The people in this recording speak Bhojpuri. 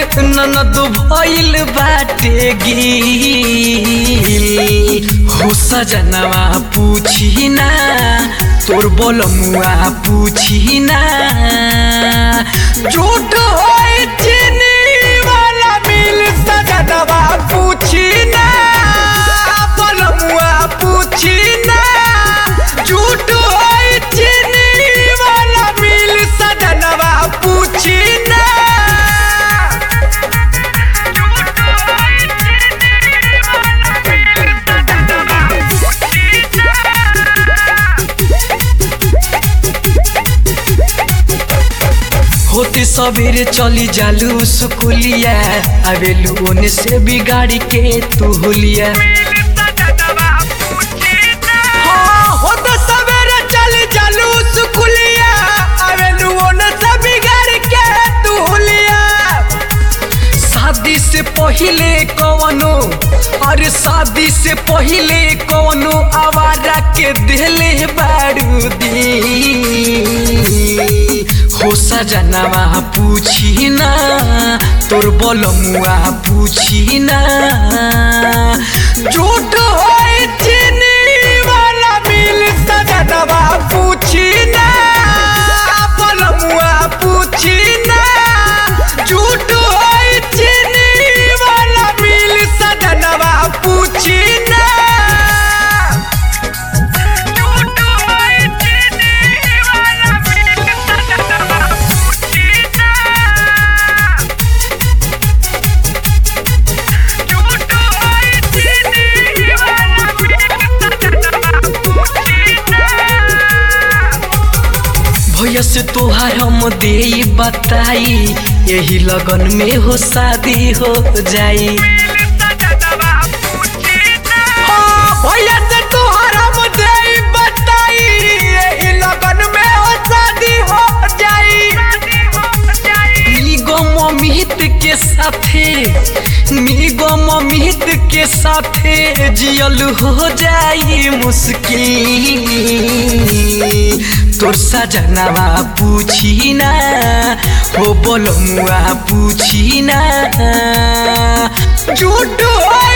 ननद भइल बाटे गिल हो सजनवा पूछी ना तोर बोलमुआ पूछी ना झूठ होई चीनी वाला मिल सजनवा पूछी ना बोलमुआ पूछी ना झूठ होई चीनी वाला मिल सजनवा पूछी ना होते सबेरे चली जालू सुकुलिया आवेलू ओने से बिगाड़ी के तू हुलिया हाँ, होते सबेरे चली जालू सुकुलिया आवेलू ओने से बिगाड़ी के तू हुलिया शादी से पहिले कवनो अरे शादी से पहिले कवनो आवारा के दिले बारूदी हो सजनवा पूछी ना तोर बोलमुआ पूछी ना झूठ होई चीनी वाला मिल सजनवा पूछी ना बोलमुआ पूछी ना झूठ होई चीनी वाला मिल सजनवा पूछी ना भैया से तोहार हम दे बताई यही लगन में हो शादी हो जाई हाँ, भैया से तोहार हम दे बताई यही लगन में हो शादी हो जाई निगम अमित के साथे निगम अमित के साथे जियल हो जाई मुश्किल तोर सजनवा पूछी ना हो बोलमुआ पूछी ना झूठ होई